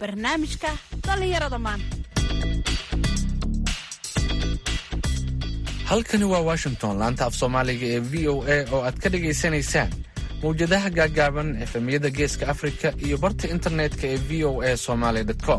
barnaamijka dhallinyarada maanta halkani waa washington laanta af soomaaliga ee v o a oo aad ka dhagaysanaysaan mawjadaha gaagaaban efemyada geeska afrika iyo barta internetka ee v o a somaly com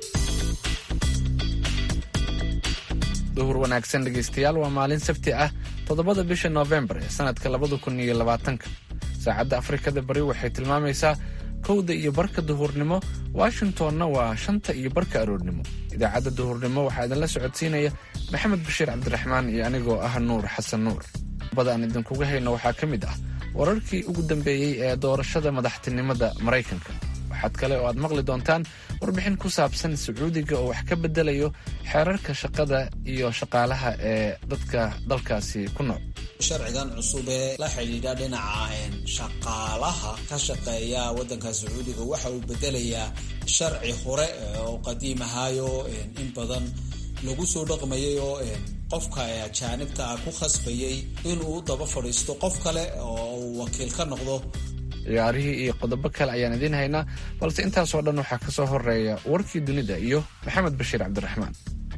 duhur wanaagsan dhegaystayaal waa maalin sabti ah toddobada bisha noofembar ee sanadka labada kun iyo labaatanka saacadda afrikada bari waxay tilmaamaysaa kowda iyo barka duhurnimo washingtonna waa shanta iyo barka aroornimo idaacadda duhurnimo waxaa idinla socodsiinaya maxamed bashiir cabdiraxmaan iyo anigoo ah nuur xasan nuur bada aan idinkuga hayno waxaa ka mid ah wararkii ugu dambeeyey ee doorashada madaxtinimada maraykanka waxaad kale oo aad maqli doontaan warbixin ku saabsan sacuudiga oo wax ka bedelayo xeerarka shaqada iyo shaqaalaha ee dadka dalkaasi ku nool sharcigan cusub ee la xidhiidha dhinaca shaqaalaha ka shaqeeya waddanka sacuudiga waxa uu bedelayaa sharci hore oo qadiim ahaayo in badan lagu soo dhaqmayay oo qofka ajaanibta ah ku khasbayay inuu daba fadhiisto qof kale oo uu wakiil ka noqdo ciyaarihii iyo qodobo kale ayaan idiin haynaa balse intaasoo dhan waxaa ka soo horeeya warkii dunida iyo maxamed bashiir cabdiraxmaan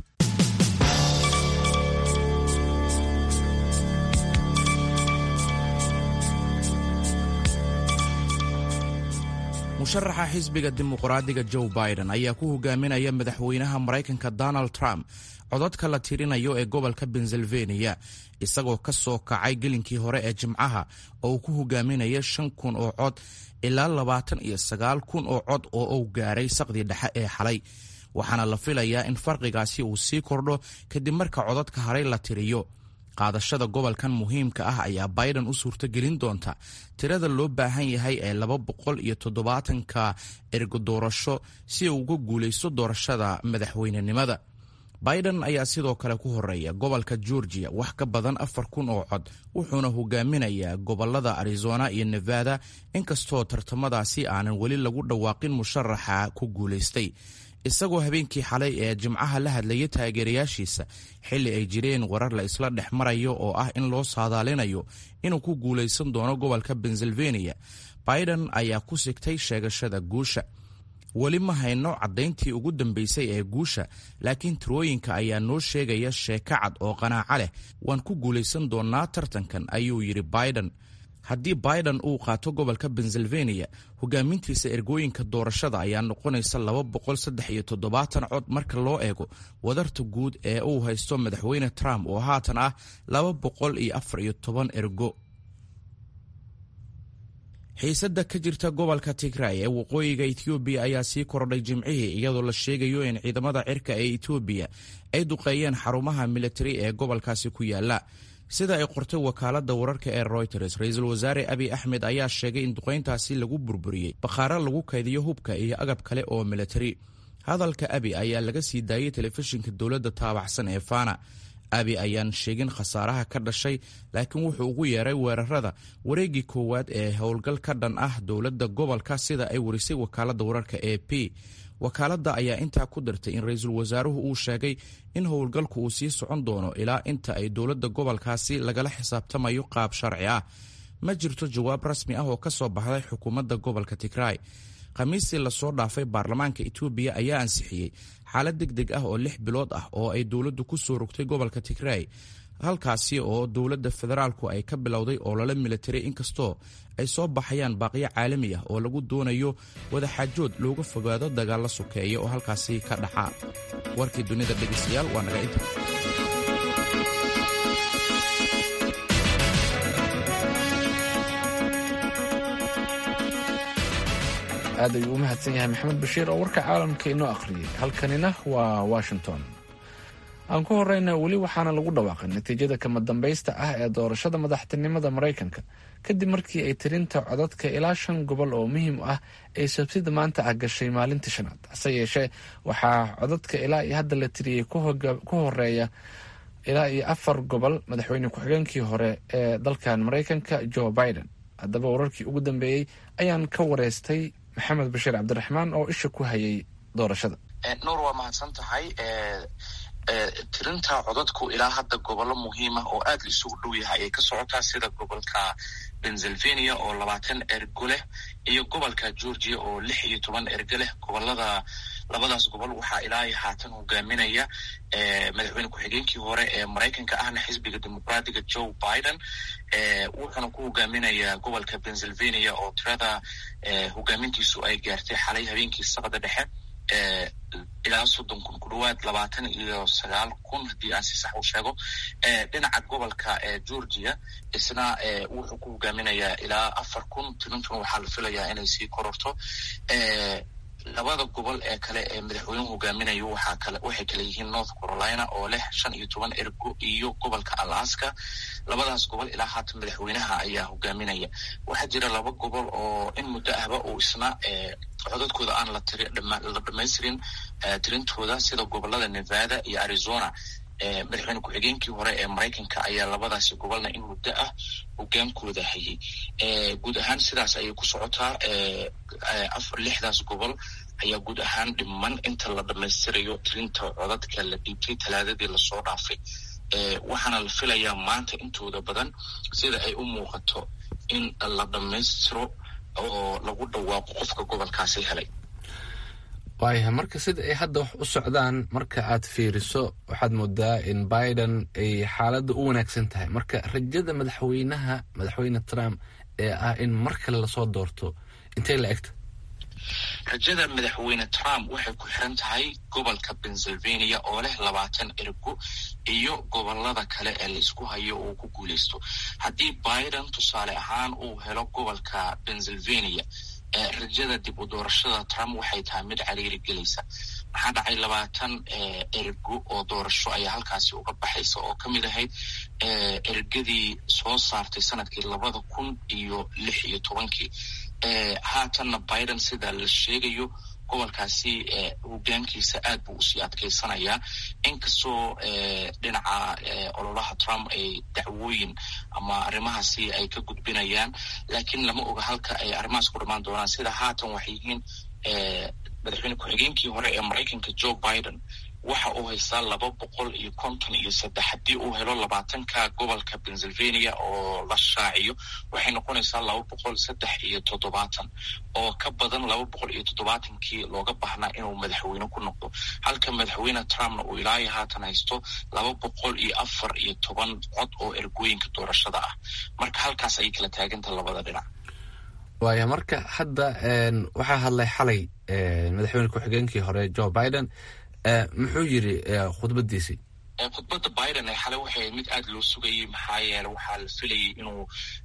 musharaxa xisbiga dimuqraadiga joe biden ayaa ku hogaaminaya madaxweynaha maraykanka donald trump codadka la tirinayo ee gobolka pennsylvania isagoo ka soo kacay gelinkii hore ee jimcaha oo uu ku hogaaminaya shan kun oo cod ilaa labaatan iyo sagaal kun oo cod oo uu gaaray saqdii dhexe ee xalay waxaana la filayaa in farqigaasi uu sii kordho kadib marka codadka haray la tiriyo qaadashada gobolkan muhiimka ah ayaa biden u suurtogelin doonta tirada loo baahan yahay ee laba boqol iyo toddobaatanka ergo doorasho si uu uga guulaysto doorashada madaxweynenimada biden ayaa sidoo kale ku horeeya gobolka georgia wax ka badan afar kun oo cod wuxuuna hogaaminayaa gobolada arizona iyo nevada inkastoo tartamadaasi aanan weli lagu dhawaaqin musharaxa ku guulaystay isagoo habeenkii xalay ee jimcaha la hadlaya taageerayaashiisa xilli ay jireen warar la isla dhex marayo oo ah in loo saadaalinayo inuu ku guulaysan doono gobolka pennsylvania biden ayaa ku sigtay sheegashada guusha weli ma hayno caddayntii ugu dambaysay ee guusha laakiin tirooyinka ayaa noo sheegaya sheeko cad oo qanaaco leh waan ku guulaysan doonnaa tartankan ayuu yidhi biden haddii biden uu qaato gobolka pennsylvania hogaamintiisa ergooyinka doorashada ayaa noqonaysa laba boqol saddex iyo toddobaatan cod marka loo eego wadarta guud ee uu haysto madaxweyne trump oo haatan ah laba boqol iyo afar iyo toban ergo xiisadda ka jirta gobolka tigray ee waqooyiga etoobiya ayaa sii kordhay jimcihii iyadoo la sheegayo in ciidamada cirka ee etoobiya ay duqeeyeen xarumaha militari ee gobolkaasi ku yaala sida ay qortay wakaaladda wararka ee royters ra-iisul wasaare abiy axmed ayaa sheegay in duqayntaasi lagu burburiyey bakhaaro lagu kaydiyo hubka iyo agab kale oo militari hadalka abi ayaa laga sii daayey telefishinka dowladda taabacsan ee fana abi ayaan sheegin khasaaraha ka dhashay laakiin wuxuu ugu yeeray weerarada wareeggii koowaad ee howlgal ka dhan ah dowladda gobolka sida ay warisay wakaaladda wararka e p wakaaladda ayaa intaa ku dirtay in ra-iisul wasaaruhu uu sheegay in howlgalku uu sii socon doono ilaa inta ay dowladda gobolkaasi lagala xisaabtamayo qaab sharci ah ma jirto jawaab rasmi ah oo ka soo baxday xukuumadda gobolka tigray khamiistii lasoo dhaafay baarlamaanka etoobiya ayaa ansixiyey xaalad deg deg ah oo lix bilood ah oo ay dowladdu ku soo rogtay gobolka tigray halkaasi oo dowladda federaalku ay ka bilowday olole militari inkastoo ay soo baxayaan baaqyo caalami ah oo lagu doonayo wadaxaajood looga fogaado dagaalla sokeeya oo halkaasi ka dhaca warkii dunida dhegeystayaal waa naga inta aad ayuu u mahadsan yahay maxamed bashiir oo warka caalamka inoo akhriyey halkanina waa washington aan ku horeyna weli waxaana lagu dhawaaqay natiijada kama dambaysta ah ee doorashada madaxtinimada maraykanka kadib markii ay tirinta codadka ilaa shan gobol oo muhiim ah ay sabtida maanta ah gashay maalintii shanaad hase yeeshee waxaa codadka ilaa iyo hadda la tiriyey ku horeeya ilaa iyo afar gobol madaxweyne ku-xigeenkii hore ee dalkan maraykanka joe biden haddaba wararkii ugu dambeeyey ayaan ka wareystay maxamed bashiir cabdiraxmaan oo isha ku hayay doorashada nuur waa mahadsan tahay tirinta codadku ilaa hadda gobollo muhiima oo aad la isugu dhow yahay ayay ka socotaa sida gobolka pennsylvania oo labaatan ergo leh iyo gobolka georgia oo lix iyo toban ergo leh gobolada labadaas gobol waxaa ilaa haatan hogaaminaya madaxweyne ku-xigeenkii hore ee maraykanka ahna xisbiga dimuqraatiga joe biden wuxuuna ku hogaaminayaa gobolka pennsylvania oo tirada hogaamintiisu ay gaartay xalay habeenkii saqda dhexe ilaa soddon kun ku dhawaad labaatan iyo sagaal kun haddii aan si sax u sheego dhinaca gobolka georgia isna wuxuu ku hogaaminayaa ilaa afar kun tirintuna waxaa la filayaa inay sii kororto labada gobol ee kale ee madaxweynuhu hogaaminayo waxaa kale waxay kale yihiin north carolina oo leh shan iyo toban ergo iyo gobolka alaska labadaas gobol ilaa haatan madaxweynaha ayaa hogaaminaya waxaa jira laba gobol oo in muddo ahba uu isna codadkooda aan la la dhamaystirin tirintooda sida gobolada nevada iyo arizona madaxweyne ku-xigeenkii hore ee maraykanka ayaa labadaasi gobolna in muddo ah hogaankooda hayay guud ahaan sidaas ayay ku socotaa lixdaas gobol ayaa guud ahaan dhiman inta la dhammaystirayo tirinta codadka la dhiibtay talaadadii lasoo dhaafay waxaana la filayaa maanta intooda badan sida ay u muuqato in la dhammaystiro oo lagu dhawaaqo qofka gobolkaasi helay waayahay marka sida ay hadda wax u socdaan marka aad fiiriso waxaad moodaa in biden ay xaaladda u wanaagsan tahay marka rajada madaxweynaha madaxweyne trump ee ah in mar kale lasoo doorto intay la egta rajada madaxweyne trump waxay ku xiran tahay gobolka pennsylvania oo leh labaatan ergo iyo gobolada kale ee laisku hayo uu ku guuleysto haddii biden tusaale ahaan uu helo gobolka pennsylvania rajada dib u doorashada trump waxay tahay mid cariiri gelaysa maxaa dhacay labaatan ergo oo doorasho ayaa halkaasi uga baxaysa oo ka mid ahayd ergadii soo saartay sanadkii labada kun iyo lix iyo tobankii haatanna biden sida la sheegayo gobolkaasi hogaankiisa aad buu usii adkaysanayaa inkastoo dhinaca ololaha trump ay dacwooyin ama arrimahaasi ay ka gudbinayaan laakiin lama oga halka ay arrimahaas ku dhamaan doonaan sida haatan waxay yihiin madaxweyne ku-xigeenkii hore ee maraykanka joe biden waxa uu haystaa laba boqol iyo konton iyo saddex haddii uu helo labaatanka gobolka pennsylvania oo la shaaciyo waxay noqonaysaa laba boqol saddex iyo toddobaatan oo ka badan laba boqol iyo toddobaatankii looga baahnaa inuu madaxweyne ku noqdo halka madaxweyne trumpna uu ilaayo haatan haysto laba boqol iyo afar iyo toban cod oo ergooyinka doorashada ah marka halkaas ayay kala taaganta labada dhinac waaya marka hadda waxaa hadlay xalay madaxweyne ku-xigeenkii hore joe biden muxuu yiri khudbadiisii khudbadda biden ee xalay waxay mid aada loo sugayay maxaa yeele waxaa la filayay inuu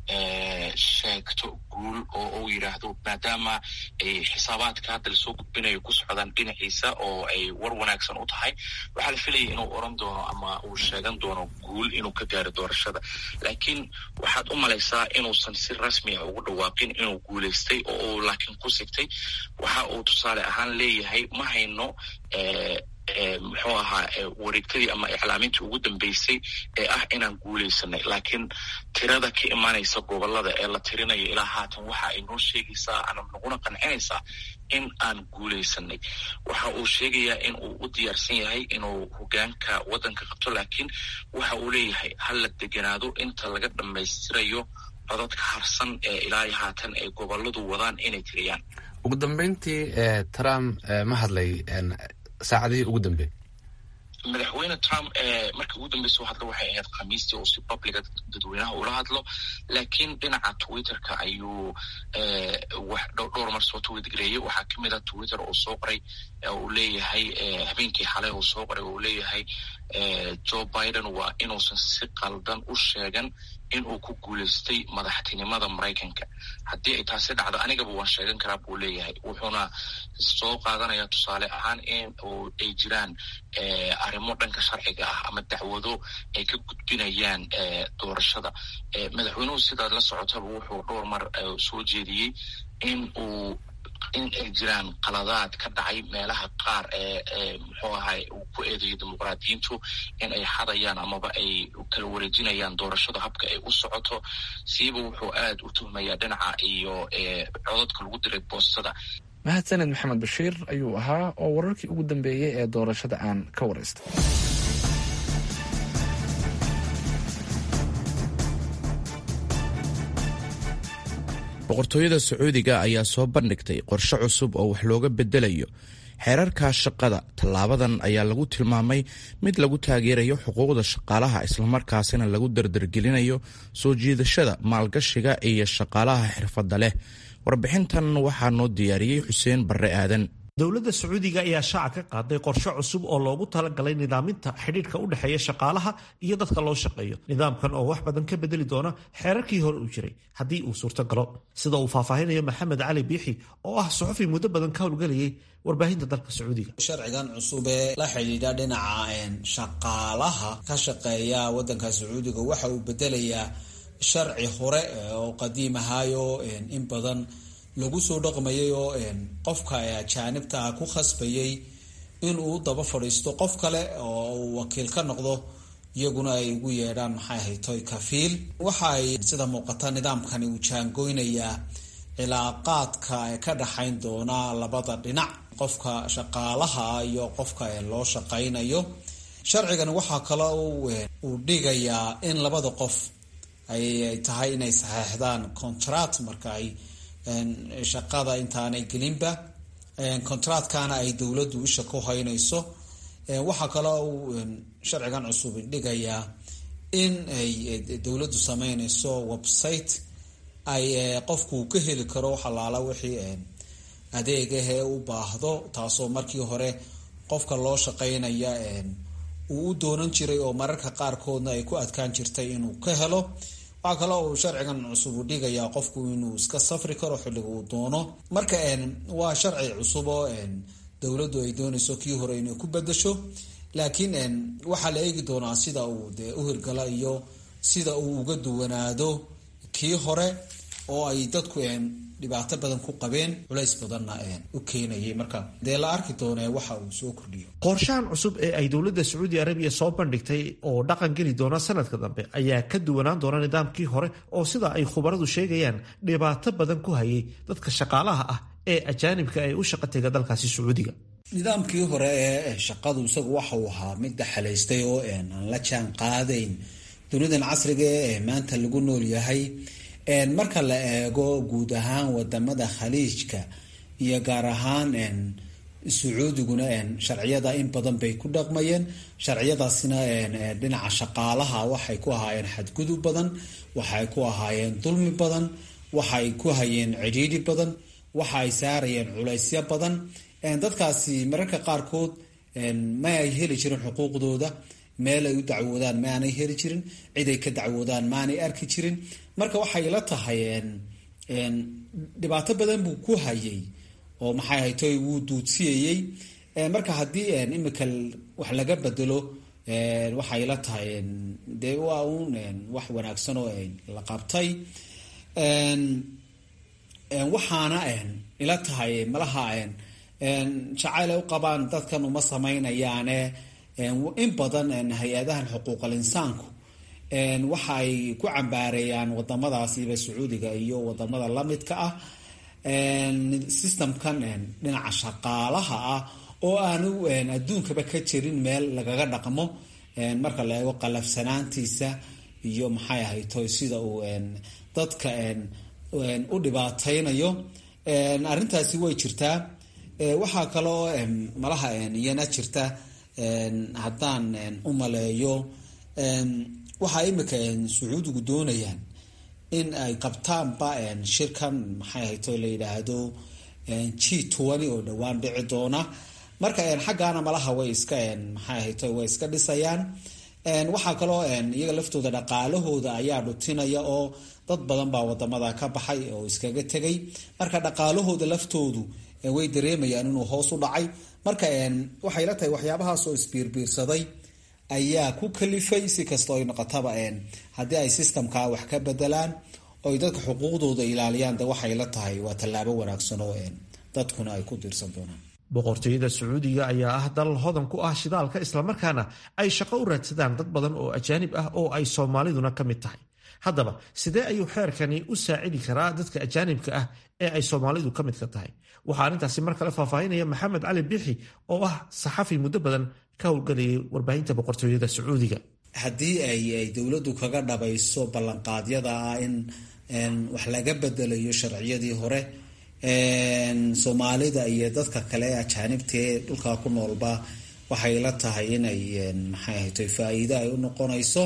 sheegto guul oo uu yidhaahdo maadaama ay xisaabaadka hadda lasoo gudbinayo ku socdaan dhinaciisa oo ay war wanaagsan u tahay waxaa la filayay inuu oran doono ama uu sheegan doono guul inuu ka gaaro doorashada laakiin waxaad u malaysaa inuusan si rasmi ah ugu dhawaaqin inuu guulaystay oo uu laakiin ku sigtay waxa uu tusaale ahaan leeyahay ma hayno muxuu ahaa wareegtadii ama iclaamintii ugu dambeysay ee ah inaan guulaysanay laakiin tirada ka imaanaysa gobolada ee la tirinayo ilaa haatan waxa ay noo sheegaysaa ana naguna qancinaysaa in aan guulaysanay waxa uu sheegayaa in uu u diyaarsan yahay inuu hogaanka waddanka qabto laakiin waxa uu leeyahay ha la deganaado inta laga dhammaystirayo codadka harsan ee ilaa haatan ay goboladu wadaan inay tiriyaan ugu dambeyntii trump ma hadlay saacadihii ugu dambeeyey madaxweyne trump markii ugu dambeysa u hadlo waxay ahayd khamiistii oo si publica dadweynaha ula hadlo laakiin dhinaca twitterka ayuu wax dhowr mar soo twitgareeyey waxaa kamid ah twitter uu soo qoray uu leeyahay habeenkii xalay uu soo qoray uu leeyahay joe biden waa inuusan si qaldan u sheegan inuu ku guulaystay madaxtinimada maraykanka haddii ay taasi dhacdo anigaba waan sheegan karaa buu leeyahay wuxuuna soo qaadanaya tusaale ahaan in ay jiraan arrimo dhanka sharciga ah ama dacwado ay ka gudbinayaan doorashada madaxweynuhu sidaad la socotaba wuxuu dhowr mar soo jeediyey in uu in ay jiraan qaladaad ka dhacay meelaha qaar ee muxuu ahay uu ku eedeeyo dimuqraadiyiintu in ay xadayaan amaba ay kala wareejinayaan doorashada habka ay u socoto siiba wuxuu aad u tuhmayaa dhinaca iyo codadka lagu diray boostada mahadsaned maxamed bashiir ayuu ahaa oo wararkii ugu dambeeyey ee doorashada aan ka waraystay boqortooyada sacuudiga ayaa soo bandhigtay qorshe cusub oo wax looga bedelayo xeerarka shaqada tallaabadan ayaa lagu tilmaamay mid lagu taageerayo xuquuqda shaqaalaha islamarkaasina lagu dardargelinayo soo jiidashada maalgashiga iyo shaqaalaha xirfadda leh warbixintan waxaa noo diyaariyey xuseen barre aadan dowladda sacuudiga ayaa shaaca ka qaaday qorshe cusub oo loogu talagalay nidaaminta xidhiidhka u dhexeeya shaqaalaha iyo dadka loo shaqeeyo nidaamkan oo wax badan ka bedeli doona xeerarkii hore uu jiray haddii uu suurto galo sida uu faahfaahinayo maxamed cali biixi oo ah suxufi muddo badan ka howlgelayay warbaahinta dalka sacuudiga sharcigan cusub ee la xidhiidha dhinaca shaqaalaha ka shaqeeya wadanka sacuudiga waxa uu bedelayaa sharci hore oo qadiim ahaayo in badan lagu soo dhaqmayay oo qofka ajaanibta ah ku khasbayay inuu daba fadhiisto qof kale oo uu wakiil ka noqdo iyaguna ay ugu yeedhaan maxay ahaytoy kafiil waxa ay sida muuqata nidaamkani uu jaangoynayaa cilaaqaadka ka dhaxayn doona labada dhinac qofka shaqaalaha iyo qofka loo shaqaynayo sharcigani waxaa kale uu dhigayaa in labada qof ay tahay inay saxeexdaan contract marka ay shaqada intaanay gelinba contractkana ay dowladdu isha ku haynayso waxaa kaloo uu sharcigan cusub dhigayaa in ay dowladdu sameynayso website ay qofku ka heli karo waxalaala wixii adeegahee u baahdo taasoo markii hore qofka loo shaqaynaya uu u doonan jiray oo mararka qaarkoodna ay ku adkaan jirtay inuu ka helo waxaa kale uu sharcigan cusub u dhigayaa qofku inuu iska safri karo xilliga uu doono marka waa sharci cusub oo dowladdu ay doonayso kii hore inay ku bedasho laakiin waxaa la eegi doonaa sida uu dee u hirgala iyo sida uu uga duwanaado kii hore oo ay dadku dhibaato badan ku qabeen culays badanna u keenayay marka dee la arki doonee waxa uu soo kordhiyo qorshahan cusub ee ay dowladda sacuudi arabiya soo bandhigtay oo dhaqan geli doona sanadka dambe ayaa ka duwanaan doona nidaamkii hore oo sida ay khubaradu sheegayaan dhibaato badan ku hayay dadka shaqaalaha ah ee ajaanibka ee u shaqa tega dalkaasi sacuudiga nidaamkii hore ee shaqadu isagu waxa uu ahaa mid daxalaystay oo aan la jaan qaadayn dunidan casriga ee maanta lagu nool yahay marka la eego guud ahaan wadamada khaliijka iyo gaar ahaan sacuudiguna sharciyada in badan bay ku dhaqmayeen sharciyadaasina dhinaca shaqaalaha waxay ku ahaayeen xadgudub badan waxay ku ahaayeen dulmi badan waxay ku hayeen cidhiidhi badan waxa ay saarayeen culaysyo badan dadkaasi mararka qaarkood ma ay heli jirin xuquuqdooda meel ay u dacwoodaan ma aanay heli jirin cid ay ka dacwoodaan ma aanay arki jirin marka waxay la tahay dhibaato badan buu ku hayay oo maxay haytoy wuu duudsiyayey marka haddii imika wax laga bedelo waxay la tahay dee waa uun wax wanaagsan oo la qabtay waxaana ila tahay malaha jacayl ay u qabaan dadkan uma samaynayaane in badan hay-adahan xuquuqal insaanku waxa ay ku cambaareeyaan wadamadaasiiba sacuudiga iyo wadamada lamidka ah systemkan dhinaca shaqaalaha ah oo aanu adduunkaba ka jirin meel lagaga dhaqmo marka la eego qalafsanaantiisa iyo maxay ahayto sida uu dadka u dhibaateynayo arrintaasi way jirtaa waxaa kaloo malaha iyana jirta haddaan u maleeyo waxaa imika sacuudigu doonayaan in ay qabtaanba shirkan maxay ahayto la yidhaahdo g twenty oo dhowaan dhici doona marka xaggaana malaha way iska maxay ahayto way iska dhisayaan waxaa kaloo iyaga laftooda dhaqaalahooda ayaa dhutinaya oo dad badan baa wadamada ka baxay oo iskaga tegay marka dhaqaalahooda laftoodu way dareemayaan inuu hoos u dhacay marka waxay la tahay waxyaabahaas oo isbiirbiirsaday ayaa ku kalifay si kastoo ay noqotaba haddii ay systemka wax ka bedelaan oy dadka xuquuqdooda ilaaliyaan de waxay la tahay waa tallaabo wanaagsan oo dadkuna ay ku diirsan doonaan boqortooyada sacuudiga ayaa ah dal hodan ku ah shidaalka islamarkaana ay shaqo u raadsadaan dad badan oo ajaanib ah oo ay soomaaliduna ka mid tahay haddaba sidee ayuu xeerkani u saacidi karaa dadka ajaanibka ah ee ay soomaalidu ka midka tahay waxaa arrintaasi mar kale faahfaahinaya maxamed cali bixi oo ah saxafi muddo badan ka howlgelayay warbaahinta boqortooyada sacuudiga haddii ay dowladdu kaga dhabayso ballanqaadyada ah in wax laga bedelayo sharciyadii hore soomaalida iyo dadka kale ajaanibtae dhulkaa ku noolba waxay la tahay inay maxay ahayto faa-iido ay u noqonayso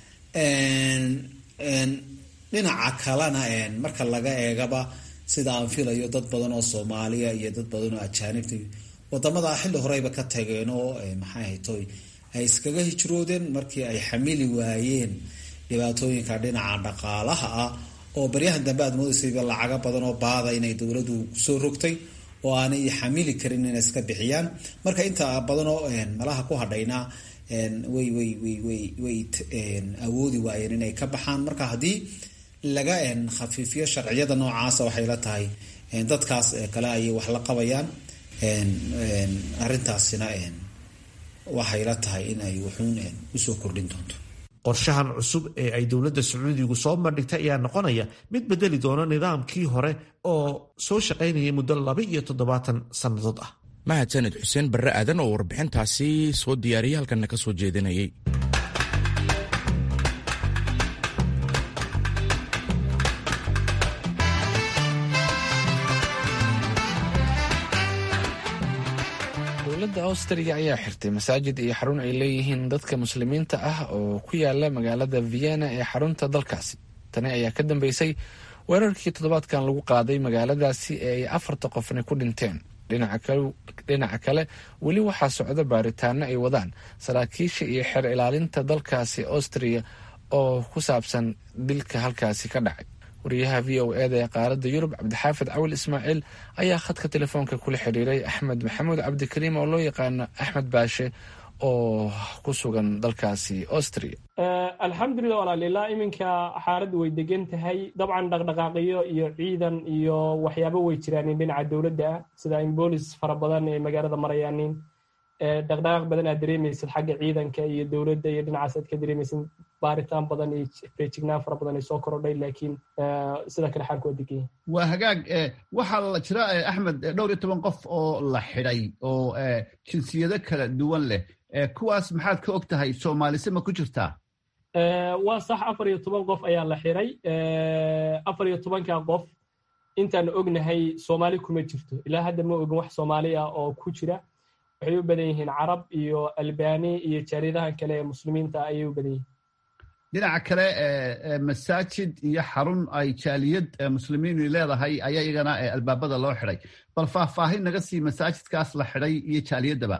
dhinaca kalena marka laga eegaba sida aan filayo dad badan oo soomaaliya iyo dad badan oo ajaanibta wadamada xilli horeyba ka tageen oo maxay ahayto ay iskaga hijroodeen markii ay xamili waayeen dhibaatooyinka dhinaca dhaqaalaha ah oo baryahan dambe aad moodaysayba lacaga badan oo baada inay dowladdu kusoo rogtay oo aanay xamili karin inay iska bixiyaan marka inta badanoo malaha ku hadhayna way way way way way awoodi waayeen inay ka baxaan marka haddii laga khafiifiyo sharciyada noocaasa waxay la tahay dadkaas kale ayay wax la qabayaan arrintaasina waxay la tahay in ay wuxuun usoo kordhin doonto qorshahan cusub ee ay dowladda sacuudigu soo bandhigtay ayaa noqonaya mid bedeli doona nidaamkii hore oo soo shaqaynayay muddo laba iyo toddobaatan sannadood ah mahadsaned xuseen barre aadan oo warbixintaasi soo diyaariyay halkanna ka soo jeedinayay dowladda austriya ayaa xirtay masaajid iyo xarun ay leeyihiin dadka muslimiinta ah oo ku yaala magaalada vienna ee xarunta dalkaasi tani ayaa ka dambeysay weerarkii toddobaadkan lagu qaaday magaaladaasi ee ay afarta qofna ku dhinteen dhinaca kale weli waxaa socda baaritaano ay wadaan saraakiisha iyo xeer ilaalinta dalkaasi austriya oo ku saabsan dilka halkaasi ka dhacay wariyaha v o eda ee qaaradda yurub cabdixaafid cawil ismaaciil ayaa khadka telefoonka kula xiriiray axmed maxamuud cabdikariim oo loo yaqaano axmed baashe oo ku sugan dalkaasi austria alxamdulilah walaalilaa iminka xaaladdu way degan tahay dabcan dhaqdhaqaaqiyo iyo ciidan iyo waxyaabo way jiraanin dhinaca dowladda ah sida in boolis fara badan ee magaalada marayaanin dhaqdhaqaaq badan aad dareemaysid xagga ciidanka iyo dowladda iyo dhinacaas aad ka dareemaysid baaritaan badan iyo feejignaan fara badan ay soo korodhay laakiin sida kale xaalku waa degan yahay waa hagaag waxaa la jira axmed dhowr iyo toban qof oo la xidhay oo jinsiyado kala duwan leh kuwaas maxaad ka og tahay soomaalise ma ku jirtaa waa sax afar iyo toban qof ayaa la xiray afar iyo tobanka qof intaan ognahay soomaali kuma jirto ilaa hadda ma ogin wax soomaali ah oo ku jira waxay u badan yihiin carab iyo albani iyo jaariyadahan kale ee muslimiinta ayay u badan yihiin dhinaca kale masaajid iyo xarun ay jaaliyad muslimiinu leedahay ayaa iyagana albaabada loo xidhay bal faahfaahin naga sii masaajidkaas la xidhay iyo jaaliyadaba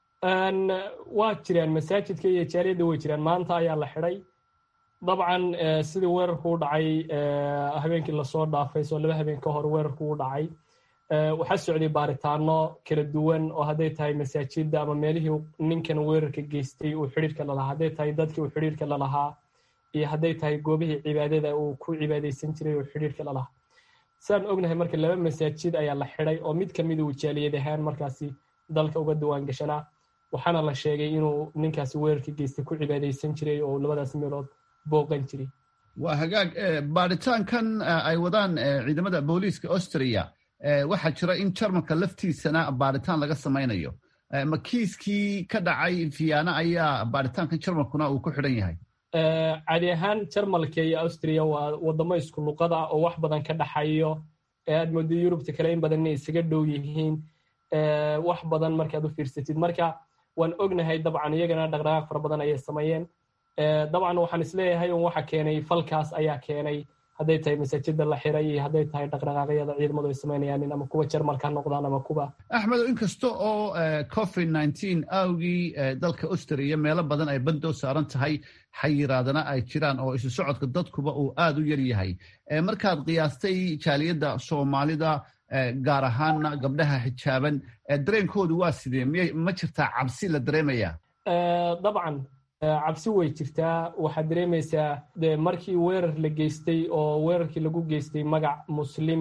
waa jiraan masaajidka iyo jaaliyadda way jiraan maanta ayaa la xidhay dabcan sidii weerarku u dhacay habeenkii lasoo dhaafay soo laba habeen ka hor weerarku u dhacay waxaa socday baaritaano kala duwan oo hadday tahay masaajidda ama meelihii ninkan weerarka geystay uu xidhiirka lalahaa hadday tahay dadkii uu xidhiirka lalahaa iyo hadday tahay goobihii cibaadada uu ku cibaadaysan jiray uu xidhiirka lalahaa sidaan ognahay marka laba masaajid ayaa la xidhay oo mid kamida uu jaaliyad ahaan markaasi dalka uga diwaan gashanaa waxaana la sheegay inuu ninkaasi weerarka geystay ku cibaadaysan jiray oo labadaas meelood booqan jiray waa hagaag baaritaankan ay wadaan ciidamada booliiska austria waxaa jira in jarmalka laftiisana baaritaan laga samaynayo ma kiiskii ka dhacay viana ayaa baaritaankan jarmalkuna uu ku xidhan yahay cadi ahaan jarmalka iyo austria waa wadamo isku luqada oo wax badan ka dhaxayo aad moodo yurubta kale in badan inay isaga dhow yihiin wax badan markaad u fiirsatid marka waan ognahay dabcan iyagana dhaqdhaqaaq fara badan ayay sameeyeen dabcan waxaan isleeyahay un waxa keenay falkaas ayaa keenay hadday tahay masaajida la xiray iyo hadday tahay dhaqdhaqaaqyada ciidamadu ay samaynayaanin ama kuwa jarmalka ha noqdaan ama kuwa axmed inkasta oo covid nineteen awgii dalka austria meelo badan ay bandoo saaran tahay xayiraadana ay jiraan oo isu socodka dadkuba uu aad u yar yahay markaad qiyaastay jaaliyadda soomaalida gaar ahaana gabdhaha xijaaban dareenkoodu waa sidee miyay ma jirtaa cabsi la dareemaya dabcan cabsi way jirtaa waxaad dareemaysaa de markii weerar la geystay oo weerarkii lagu geystay magac muslim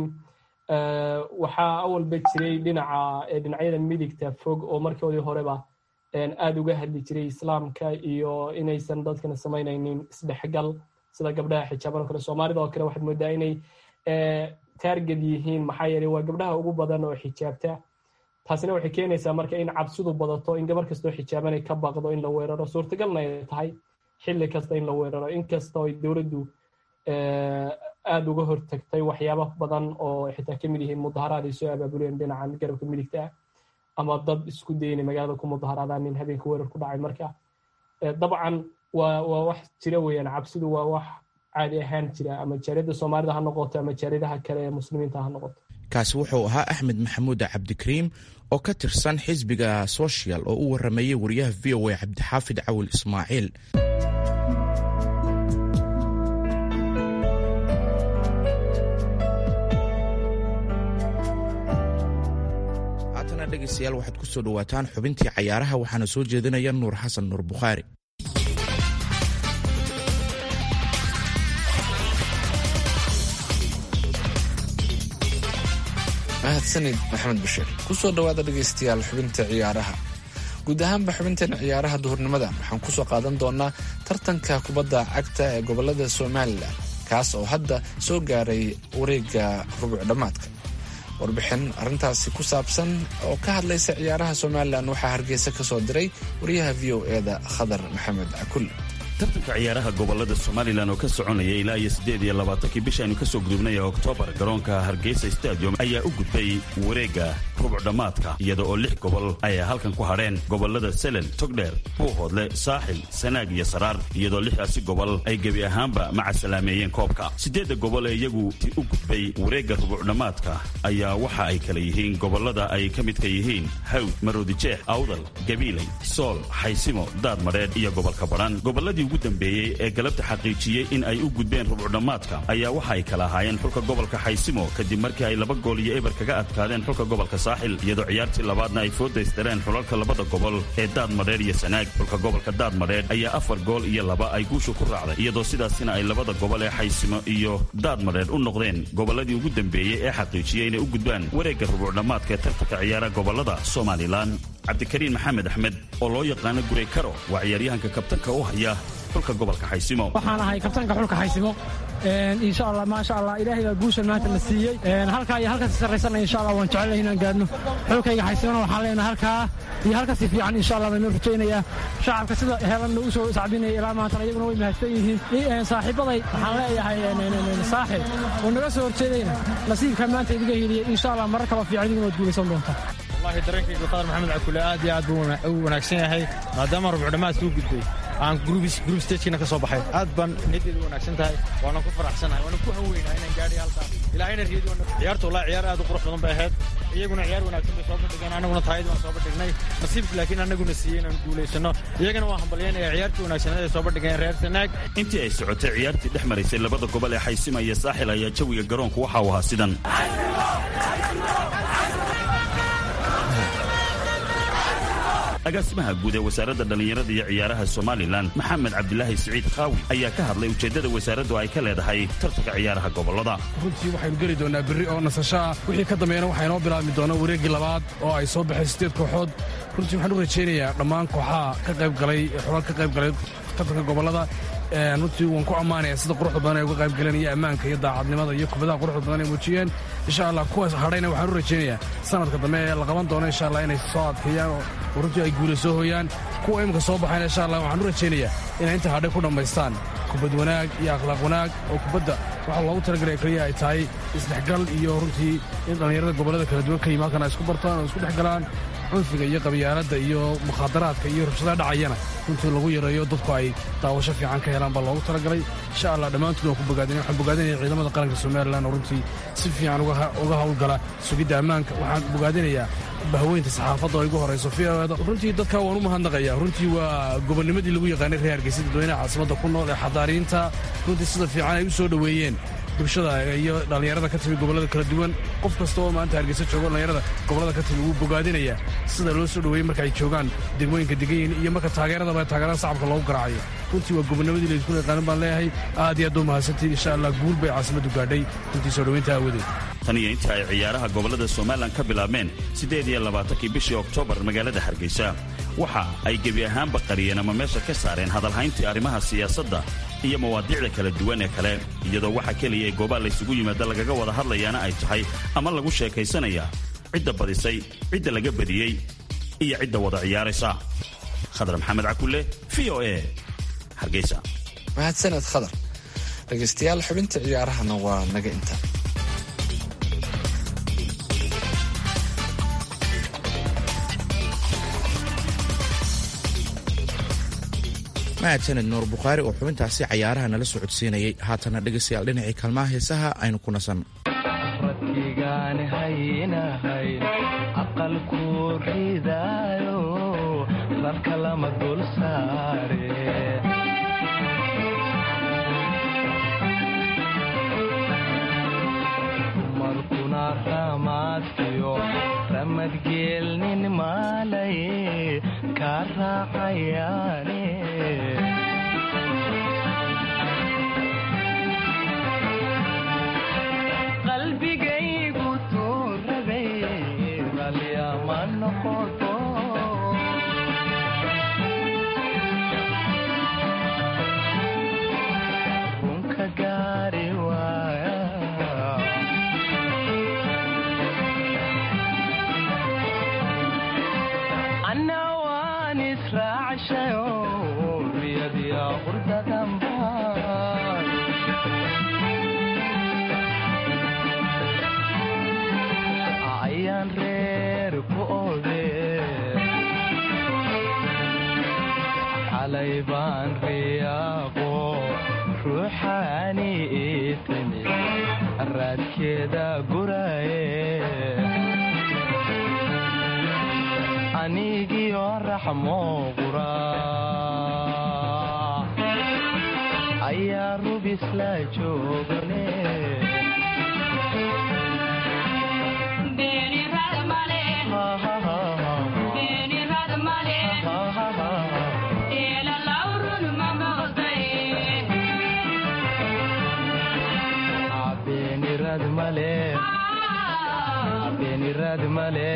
waxaa awalba jiray dhinaca dhinacyada midigta fog oo markoodii horeba aad uga hadli jiray islaamka iyo inaysan dadkana samaynaynin isdhexgal sida gabdhaha xijaaban o kale soomaalida oo kale waxaad moodaa inay taarged yihiin maxaa yeeley waa gabdhaha ugu badan oo xijaabta taasina waxay keenaysaa marka in cabsidu badato in gabar kastoo xijaabanay ka baqdo in la weeraro suurtagalna ay tahay xilli kasta in la weeraro inkastoo ay dowladdu aada uga hortagtay waxyaaba badan oo xitaa kamid yihiin mudaharaad ay soo abaabuleen dhinacan garabka midigta ah ama dad isku dayna magaalada ku mudaharaadaan nin habeenka weerar ku dhacay marka dabcan waa waa wax jira weeyaan cabsidu waa wax caadi ahaan jira ama jaariyadda soomaalida ha noqoto ama jaariyadaha kale ee muslimiinta ha noqoto kaasi wuxuu ahaa axmed maxamuud cabdikariim oo ka tirsan xisbiga social oo u warameeyey wariyaha v o a cabdixaafid cawil ismaaciil haatana dhegaystayaal waxaad ku soo dhowaataan xubintii cayaaraha waxaana soo jeedinaya nuur xasan nuur bukhaari mahadsanid maxamed bashiir kusoo dhowaada dhegaystayaal xubinta ciyaaraha guud ahaanba xubinteena ciyaaraha duhurnimada waxaan kusoo qaadan doonaa tartanka kubadda cagta ee gobolada somalilan kaas oo hadda soo gaaray wareegga rubuc dhammaadka warbixin arrintaasi ku saabsan oo ka hadlaysa ciyaaraha somalilan waxaa hargeysa ka soo diray wariyaha v o eda khadar maxamed cakul tartanka ciyaaraha gobolada somalilan oo ka soconaya ilaa iyo siddeed iyo labaatankii bishaaynu ka soo gudubnay oktoobar garoonka hargeysa stadium ayaa u gudbay wareegga rubuc dhammaadka iyada oo lix gobol ay halkan ku hadheen gobolada selen togdheer buuhoodle saaxil sanaag iyo saraar iyadoo lixdaasi gobol ay gebi ahaanba macasalaameeyeen koobka siddeedda gobol ee iyagu u gudbay wareegga rubuc dhammaadka ayaa waxa ay kala yihiin gobolada ay ka midka yihiin hawd maroodijeex awdal gabiiley sool xaysimo daad madheedh iyo gobolka badhan ugu dambeeyey ee galabta xaqiijiyey in ay u gudbeen rubuc dhammaadka ayaa waxa ay kala ahaayeen xulka gobolka xaysimo kadib markii ay laba gool iyo eber kaga adkaadeen xulka gobolka saaxil iyadoo ciyaartii labaadna ay foodaystareen xulalka labada gobol ee daad madheer iyo sanaag xulka gobolka daad madheer ayaa afar gool iyo laba ay guusha ku raacday iyadoo sidaasina ay labada gobol ee xaysimo iyo daad madheer u noqdeen gobolladii ugu dambeeyey ee xaqiijiyey inay u gudbaan wareegga rubuc dhammaadka ee tartanka ciyaaraha gobolada somalilan cabdikariin maxamed axmed oo loo yaqaano gurey karo waa ciyaaryahanka kabtanka u haya xulka gobolka xaysimo waxaan ahay kabtanka xulka xaysimo insha allah maasha allah ilaahay baa guushan maanta na siiyey halkaa iyo halkasi sarraysana insha allah waan jecelahay inaan gaadhno xulkayga xaysimona waxaan leenahay halkaa iyo halkasi fiican insha allah baynoo rajaynayaa shacabka sida heelanna u soo sacbinaya ilaa maantana iyaguna way mahadsan yihiin saaxiibaday waxaan leeyahay saaxib oo naga soo horjeedayna nasiibka maanta idiga heliyey insha allah marar kaba fiican idiguna waad guulaysan doontaa wallahi dareenkayga qadar maxamed cakule aad iyo aad buu u wanaagsan yahay maadaama rubuc dhammaadka u gudbay aan group stagekina ka soo baxay aad baan niyadeedu wanaagsan tahay waana ku faraxsanahay waana ku haweynahay inaan gaadhay halkaa ilaahayna riyadi ciyaarta wallahi ciyaar aad u qurux badan bay ahayd iyaguna ciyaar wanaagsan bay soo bandhigeen annaguna taayadii waan soo bandhignay nasiibka laakiin annaguna siiyey inaan guulaysano iyagana waan hambalyaynaya ciyaartii wanaagsaneed ay soo bandhigeen reer sanaag intii ay socotay ciyaartii dhex maraysay labada gobol ee xaysima iyo saaxil ayaa jawiga garoonku waxa uu ahaa sidan agaasimaha guud ee wasaaradda dhallinyarada iyo ciyaaraha somalilan maxamed cabdilaahi siciid khaawi ayaa ka hadlay ujeeddada wasaaraddu ay ka leedahay tartanka ciyaaraha gobollada runtii waxaynu geli doonaa berri oo nasasho ah wixii ka dambeeyana waxaa inoo bilaabmi doona wareeggii labaad oo ay soo baxeen siddeed kooxood runtii waxaan u rajaynayaa dhammaan kooxaha ka qayb galay xulal ka qayb galay tartanka gobollada runtii waan ku ammaanaya sida quruxda badan ay uga qayb galeen iyo ammaanka iyo daacadnimada iyo kubadaha quruxda badan ay muujiyeen insha allah kuwaas hadhayna waxaan u rajaynayaa sanadka dambe ee la qaban doono insha allah inay soo adkeeyaan oo runtii ay guula soo hooyaan kuwa imika soo baxayna insha allah waxaan u rajaynayaa inay inta hadhay ku dhammaystaan kubad wanaag iyo akhlaaq wanaag oo kubadda waxaa loogu talagalaya keliya ay tahay isdhexgal iyo runtii in dhallinyarada gobollada kala duwan ka yimi halkan ay isku bartaan oo isku dhex galaan cunfiga iyo qabyaaladda iyo mukhaadaraadka iyo rabshadaha dhacayana runtii lagu yareeyo dadku ay daawasho fiican ka helaan baa loogu talagalay insha allah dhammaantood waan ku bogaadinay waxaan bogaadinaya ciidamada qaranka somalilan oo runtii si fiican uga howlgala sugidda ammaanka waxaan bogaadinayaa bahweynta saxaafadda oo igu horayso fiada runtii dadka waan u mahadnaqaya runtii waa gobonnimadii lagu yaqaanay reer hargeysa dadweynaha caasimadda ku nool ee xadaariinta runtii sida fiican ay u soo dhoweeyeen bulshada iyo dhallinyarada ka timi gobollada kala duwan qof kasta oo maanta hargeysa joogo dhallinyarada gobollada ka timi wuu bogaadinayaa sida loo soo dhoweeyey marka ay joogaan degmooyinka degayin iyo marka taageeradaba taageerada shacabka loogu garaacayo runtii waa gobonnimadii laysku yaqaanin baan leeyahay aad iyo aad u mahadsantiin insha allah guul bay caasimaddu gaadhay runtii soo dhoweynta aawadeed tan iyo inta ay ciyaaraha gobollada somalilan ka bilaabmeen siddeed iyo labaatankii bishii oktoobar magaalada hargeysa waxa ay gebi ahaanba qariyeen ama meesha ka saareen hadalhayntii arrimaha siyaasadda iyo mawaadiicda kala duwan ee kale iyadoo waxa keliya ee goobaha laysugu yimaada lagaga wada hadlayaana ay tahay ama lagu sheekaysanaya cidda badisay cidda laga badiyey iyo cidda wada ciyaaraysa khadar maxamed cakulle v o e hargeysa mahadsaned khadar dhegaystayaal xubinta ciyaarahana waa naga inta mahadsaned nuur bukhaari oo xubintaasi cayaaraha nala soo codsiinayay haatana dhegaystayaal dhinacii kalmaha heesaha aynu ku nasan radkigaan haynahay aqalku ridaayo rarka lama dul saare dumarkuna ramaadkiyo ramadgeelnin maalay kaa raacayaane qalbigaygu tuurabay ralyama noqoto runka gaari waaya anna waan israacshayo riyadiya qurdadanbaan ayaan reer ku ode xalay baan riyaaqo ruuxaani itimi raadkeeda guraye anigiyo raxmo qura ayaa rubisla joogane beenirad male beenirad male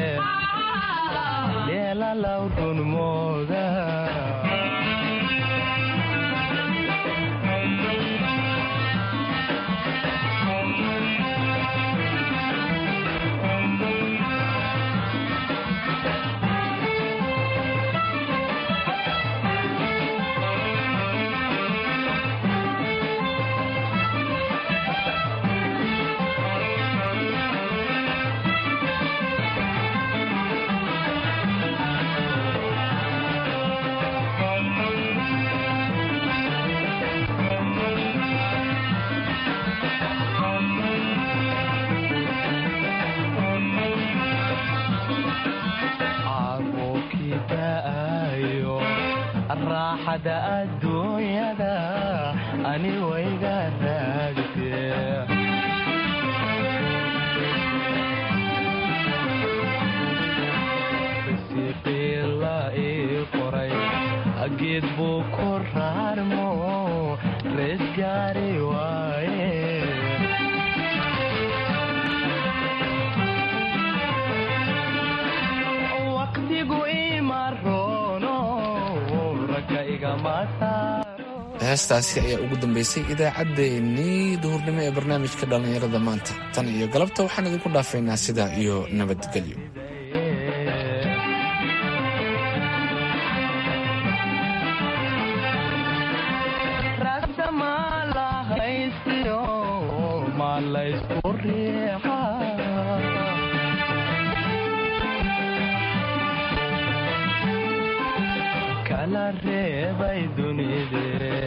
leelalaw runmooda caaqoobkii da'ayo raaxada adduunyada ani wayga raagtee risiiqii la ii qoray geed buu ku raarmo rees gaari waaye waqtigu ima roono ragga igama saaro heestaasi ayaa ugu dambeysay idaacaddeenii duhurnimo ee barnaamijka dhallinyarada maanta tan iyo galabta waxaan idinku dhaafaynaa sidaa iyo nabadgelyo rasa ma la haystiyo ma laysku riixa kala reebay dunide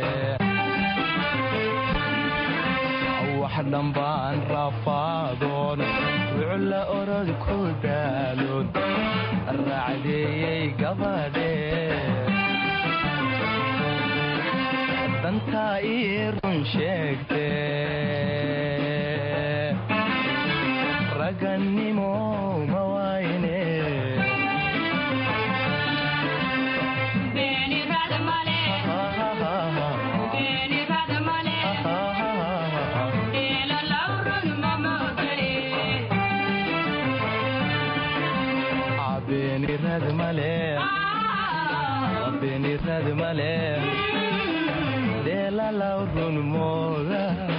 wax dhambaan rafaadoon wucla orod ku daaloon raacdeeyey gabadhee dantaa ii run sheegte ragannimo ma waayne beenirad male beenirad male leelalaw run mooda